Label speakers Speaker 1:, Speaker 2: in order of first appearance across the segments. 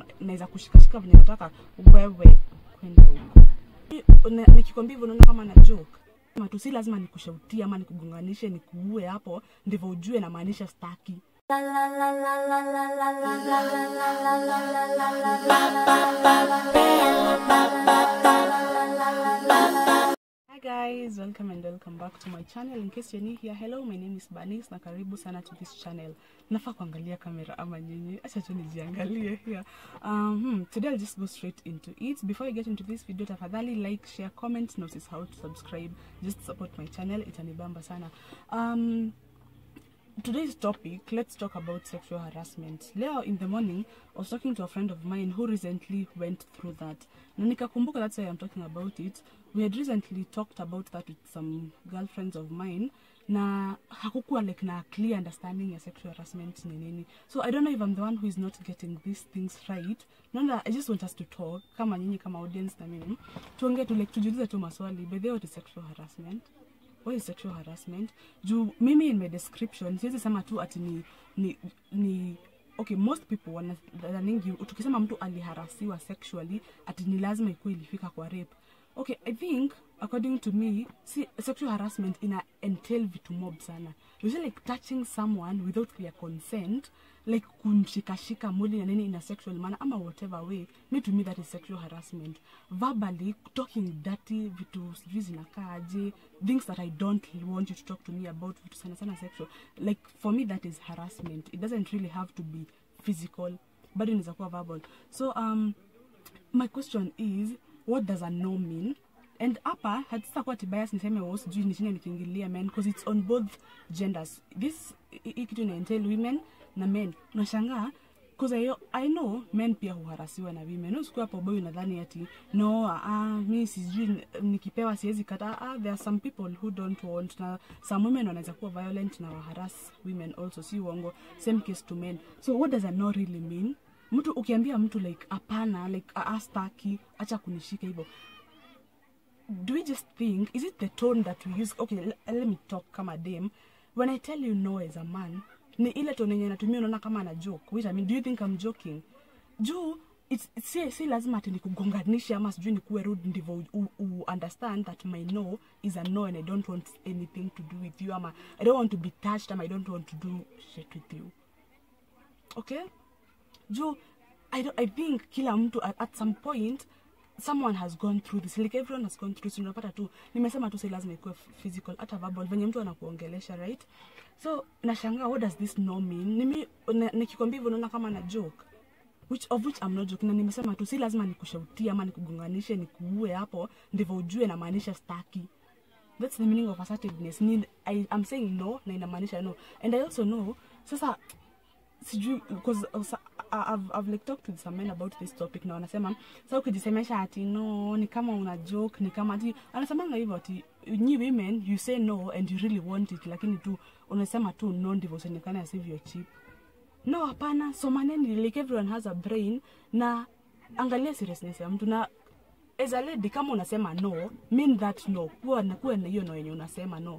Speaker 1: na- naweza kushikashika venye nataka wewe kwenda huko Ni- una- nikikwambia hivyo unaona kama na joke Sema tu si lazima nikushautie ama nikugonganishe nikuue hapo ndivyo ujue namaanisha staki Hi guys, welcome and welcome back to my channel. In case you're new here, hello, my name is Banis na karibu sana to this channel. Nafaa kuangalia kamera ama nyinyi? Acha tu nijiangalie here. Um, hmm, today I'll just go straight into it. Before I get into this video, tafadhali like, share, comment, notice how to subscribe. Just support my channel, itanibamba sana. Um, today's topic let's talk about sexual harassment leo in the morning i was talking to a friend of mine who recently went through that na nikakumbuka that's why i'm talking about it we had recently talked about that with some girlfriends of mine na hakukuwa like na clear understanding ya sexual harassment ni nini so i don't know if i'm the one who is not getting these things right naona i just want us to talk kama nyinyi kama audience na mimi tuongee tu like tujiulize tu maswali by the way what is sexual harassment what is sexual harassment juu mimi in my description siwezi sema tu ati ni, ni, ni okay most people wanadhaningi tukisema mtu aliharasiwa sexually ati ni lazima ikuwa ilifika kwa rape okay i think according to me see, sexual harassment ina entail vitu mob sana you see like touching someone without their consent like kumshikashika mwili na nini in a sexual manner ama whatever way me to me that is sexual harassment verbally talking dirty vitu sijui zinakaaje things that i don't want you to talk to me about vitu sana sana sexual like for me that is harassment it doesn't really have to be physical bado inaweza kuwa verbal so um my question is what does a no mean and hapa hatitakuwa tibias niseme wo sijui nishine nikiingilia men because it's on both genders this hii kitu ina entail women na men unashangaa because I, I know men pia huharasiwa na women usiku hapo boy unadhani ati no ah, mi sijui nikipewa siwezi kata ah, there are some people who don't want na some women wanaweza kuwa violent na waharas women also si uongo same case to men so what does a no really mean mtu ukiambia mtu like hapana like astaki acha kunishika hivyo do we just think is it the tone that we use okay l- let me talk kama dem when i tell you no as a man ni ile tone yenye natumia unaona kama ana joke wait i mean do you think i'm joking juu it's, it's, si, si lazima ati nikugonganishe ama sijui nikuwe rude ndivyo u, u, u understand that my no is a no and i don't want anything to do with you ama i don't want to be touched ama i don't want to do shit with you okay juu I, don't, i think kila mtu at, at some point someone has gone through this like everyone has gone through this unapata tu nimesema tu si lazima ikuwe physical hata verbal venye mtu anakuongelesha right so nashangaa what does this no mean nimi na- nikikwambia hivyo unaona kama na joke which of which I'm not joking na nimesema tu si lazima nikushautie ama nikugonganishe nikuue hapo ndivyo ujue namaanisha staki that's the meaning of assertiveness ni I, i'm saying no na inamaanisha no and i also know sasa sijui because also, I- I've, I've like talked with some men about this topic na wanasema sa ukijisemesha ati no ni kama una joke ni kama ati anasemanga hivyo ati nyi women you say no and you really want it lakini tu unasema tu no ndivyo usionekane as if you're cheap no hapana somaneni like everyone has a brain na angalia seriousness ya mtu na as a lady kama unasema no mean that no kuwa na kuwa na hiyo no yenye unasema no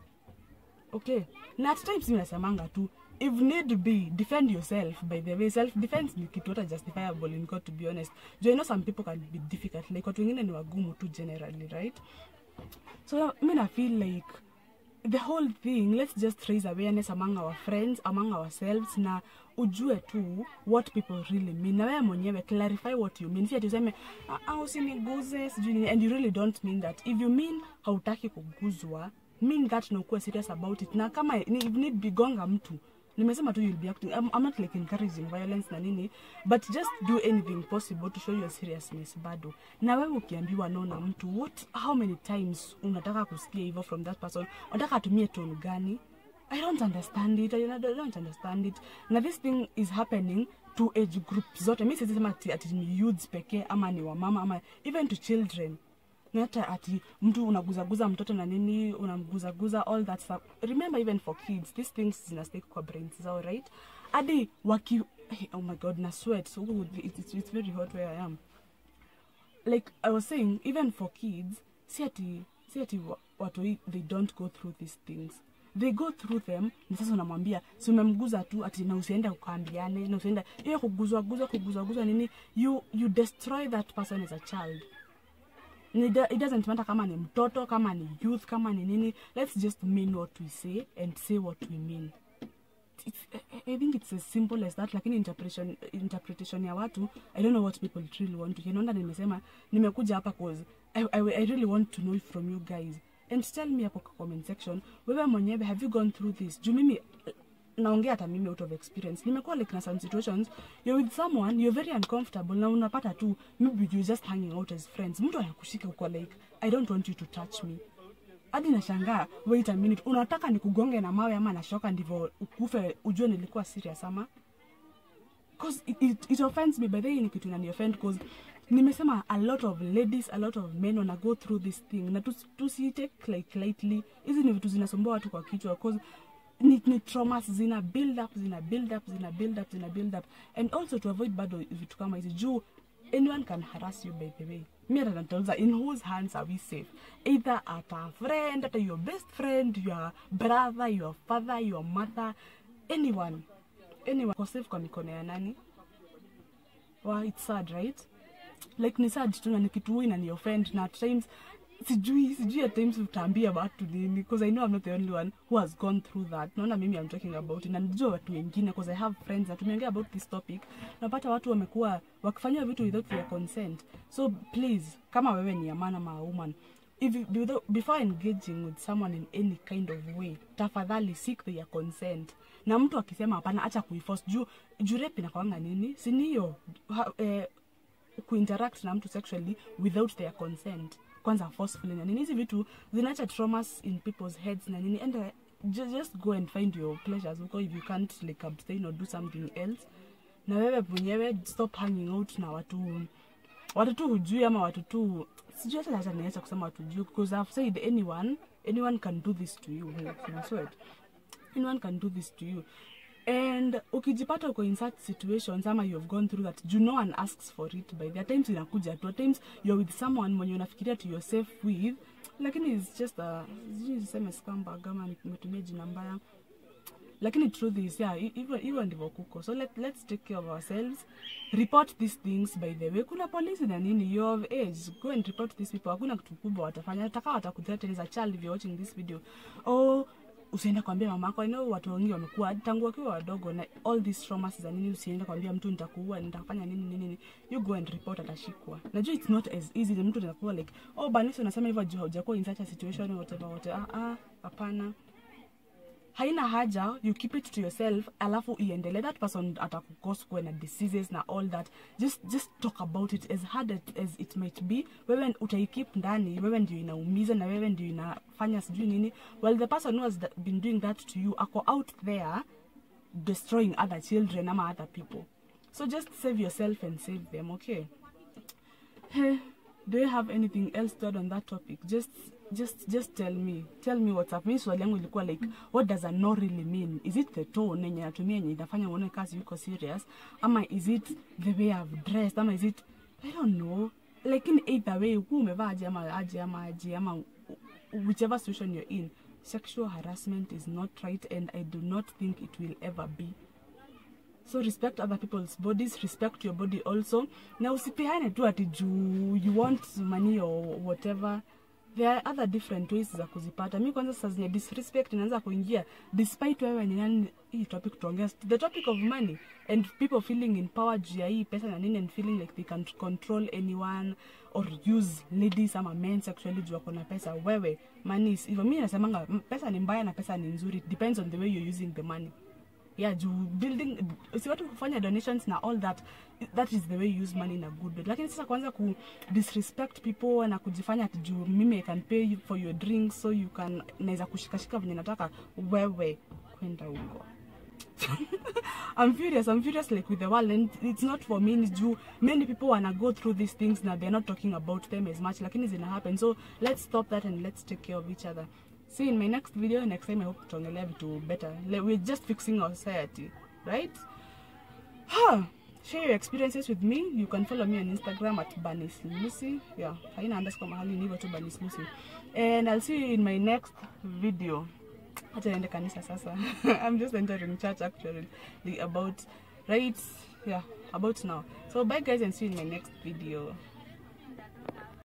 Speaker 1: okay na at times mi nasemanga tu if need be defend yourself by the way self defense ni kitu hata justifiable in court to be honest jo I know some people can be difficult like watu wengine ni wagumu tu generally right so mi na feel like the whole thing let's just raise awareness among our friends among ourselves na ujue tu what people really mean na wewe mwenyewe clarify what you mean si ati useme "Ah, ah, usiniguze sijui nini," and you really don't mean that if you mean hautaki kuguzwa mean that na ukuwe serious about it na kama ni- if need be gonga mtu nimesema tu you'll be acting I'm, I'm not like encouraging violence na nini but just do anything possible to show your seriousness bado na wewe ukiambiwa no na mtu what how many times unataka kusikia hivyo from that person unataka atumie tone gani i don't understand it I don't- I don't understand it na this thing is happening to age group zote mi sizisema ati, ati ni youths pekee ama ni wamama ama even to children na hata ati mtu unaguzaguza mtoto na nini unamguzaguza all that stuff remember even for kids these things zina stick kwa brains zao right hadi waki hey, oh my god na sweat so, ooh, it's, it's, it's very hot where i am like i was saying even for kids si ati si ati wa- watu hii, they don't go through these things they go through them na sasa unamwambia si umemguza tu ati na usiende ukaambiane na usiende hiyo kuguzwa guzwa kuguzwa guzwa nini you you destroy that person as a child Ni da- it doesn't matter kama ni mtoto kama ni youth kama ni nini let's just mean what we say and say what we mean it's, I- I think it's as simple as that lakini interpretation, interpretation ya watu i don't know what people really want to hear naona nimesema nimekuja hapa cause I, I, I really want to know from you guys and tell me hapo kwa comment section wewe mwenyewe have you gone through this juu mimi eh, naongea hata mimi out of experience nimekuwa like na some situations you're with someone you're very uncomfortable na unapata tu maybe you're just hanging out as friends mtu anakushika uko like i don't want you to touch me hadi nashangaa wait a minute unataka nikugonge na mawe ama nashoka ndivyo ukufe ujue nilikuwa serious ama cause it, it, it offends me by the way ni kitu inani offend cause nimesema a lot of ladies a lot of men wana go through this thing na tusi tusi take like lightly hizi ni vitu zinasumbua watu kwa kichwa cause ni, ni traumas zina build up zina build up zina build up zina build up and also to avoid bado vitu kama hizi juu anyone can harass you by the way mi hata natauliza in whose hands are we safe either at a friend at your best friend your brother your father your mother anyone anyone ko safe kwa mikono ya nani wow, it's sad right like ni sad tu na ni kitu inani offend na at times sijui sijui at times utaambia watu nini because i know i'm not the only one who has gone through that naona mimi i'm talking about it na najua watu wengine because i have friends na tumeongea about this topic napata watu wamekuwa wakifanyia vitu without their consent so please kama wewe ni amana ma woman if you, without, before engaging with someone in any kind of way tafadhali seek their consent na mtu akisema hapana acha kuiforce juu juu rape inakwanga nini siniyo eh, kuinteract na mtu sexually without their consent kwanza forcefully na nini hizi vitu zinaacha traumas in people's heads na nini and uh, ju- just go and find your pleasures huko if you can't like abstain or do something else na wewe mwenyewe stop hanging out na watu watu tu hujui ama watu tu sijui hata hata niacha kusema watu hujui because I've said anyone anyone can do this to you I swear it anyone can do this to you and ukijipata uko in such situations ama you have gone through that you no one asks for it by the times inakuja tu at times you're with someone mwenye unafikiria to you're safe with lakini it's just a sijui niseme scumbag ama nimetumia jina mbaya lakini truth is yeah hi- hivyo hivyo ndivyo kuko so let, let's take care of ourselves report these things by the way kuna polisi na nini you of age go and report these people hakuna kitu kubwa watafanya ataka watakuthreaten as a child if you're watching this video oh usiende kuambia mama yako I know watu wengi wamekuwa tangu wakiwa wadogo na all these traumas za nini usiende kuambia mtu nitakuua nitafanya nini nini nini you go and report atashikwa najua it's not as easy ni mtu anakuwa like oh banisi unasema hivyo juu haujakuwa in such a situation whatever whatever ah ah hapana haina haja you keep it to yourself alafu iendelee that person atakukos kuwe na diseases na all that just just talk about it as hard as, as it might be wewe utaikip ndani wewe ndio inaumiza na wewe ndio inafanya sijui nini well the person who has tha- been doing that to you ako out there destroying other children ama other people so just save yourself and save them okay Hey, do you have anything else to add on that topic? Just just just tell me. Tell me what's up. Mi swali yangu ilikuwa like what does a no really mean? Is it the tone yenye natumia yenye inafanya uone kazi yuko serious ama is it the way I've dressed ama is it I don't know. Like in either way uku umevaa aje ama aje ama aje ama whichever situation you're in sexual harassment is not right and I do not think it will ever be so respect other people's bodies respect your body also na usipeane tu ati juu you want money or whatever there are other different ways za kuzipata mi kwanza saa zenye disrespect inaanza kuingia despite wewe ni nani hii topic tuongea the topic of money and people feeling in power juu ya hii pesa na nini and feeling like they can control anyone or use ladies ama men sexually juu wako na pesa wewe money is hivyo mi nasemanga m- pesa ni mbaya na pesa ni nzuri It depends on the way you're using the money yeah juu building si watu kufanya donations na all that that is the way you use money in a good way lakini sasa kwanza ku disrespect people na kujifanya ati juu mimi i can pay you for your drinks so you can naweza kushikashika venye nataka wewe kwenda huko I'm furious. I'm furious like with the world, and it's not for me. It's due. Many people wanna go through these things now. They're not talking about them as much. Lakini zina happen. So let's stop that and let's take care of each other. See you in my next video. Next time I hope tuongelea vitu better. Like, we're just fixing our society, right? Huh. Share your experiences with me. You can follow me on Instagram at Banis Lucy. Yeah, haina underscore mahali ni hivyo tu Banis Lucy. And I'll see you in my next video. hata niende kanisa sasa i'm just entering church actually the about right yeah about now so bye guys and see you in my next video